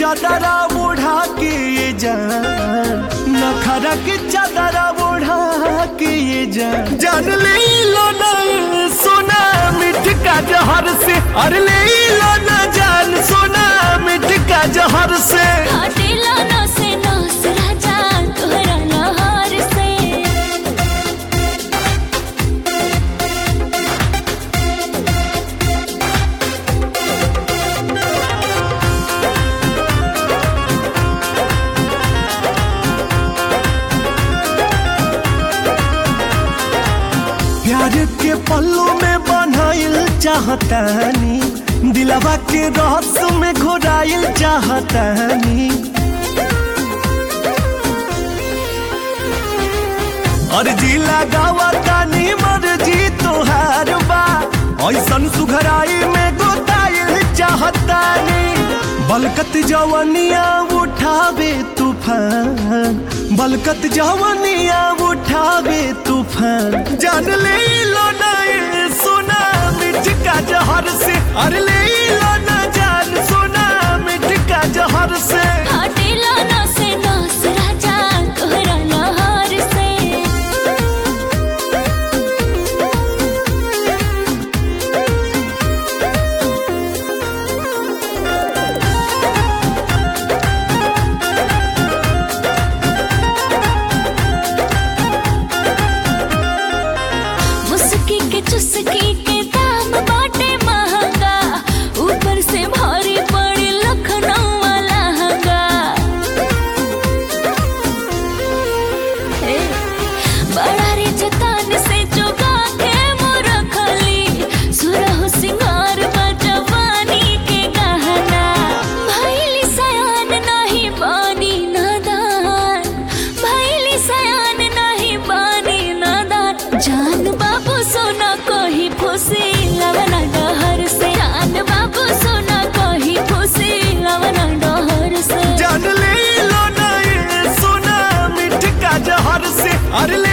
चादरा ओढ़ा के ये जान नखरा के चादरा ओढ़ा के ये जान जान ले लो ना सोना मिठ का जहर से अरे ले लो ना जान सोना मिठ का जहर से हटेला ना से नास राजा तोहरा नहार से प्यार के पल्लू में बनाइल चाहतानी दिलवा के रस में घोराइल चाहतानी अर्जी लगावा तानी मर्जी तोहार बा ऐसन सुघराई में गोताइल चाहतानी बलकत जवनिया उठावे तूफान बलकत जवनिया उठावे तूफान जान ले लो ना ये सोना मिठ का जहर से अरे ले लो ना जान सोना मिठ का जहर से हटेला ना से नास राजा तोहरा नहार से मुस्की के चुस्की के दाम बाटे महंगा ऊपर से भारी पड़ी लखनऊ वाला हंगा हे, बड़ा रे जतान से जोगा के मोर खली सुरह सिंगार बजवानी के गहना भैली सयान नहीं बानी नादान भैली सयान नहीं बानी नादान जान बाबू सोना कही फुसी लवना डहर से जान बाबू सोना कही फुसी लवना डहर से जान ले लो ना ये सोना मिठ का जहर से अरे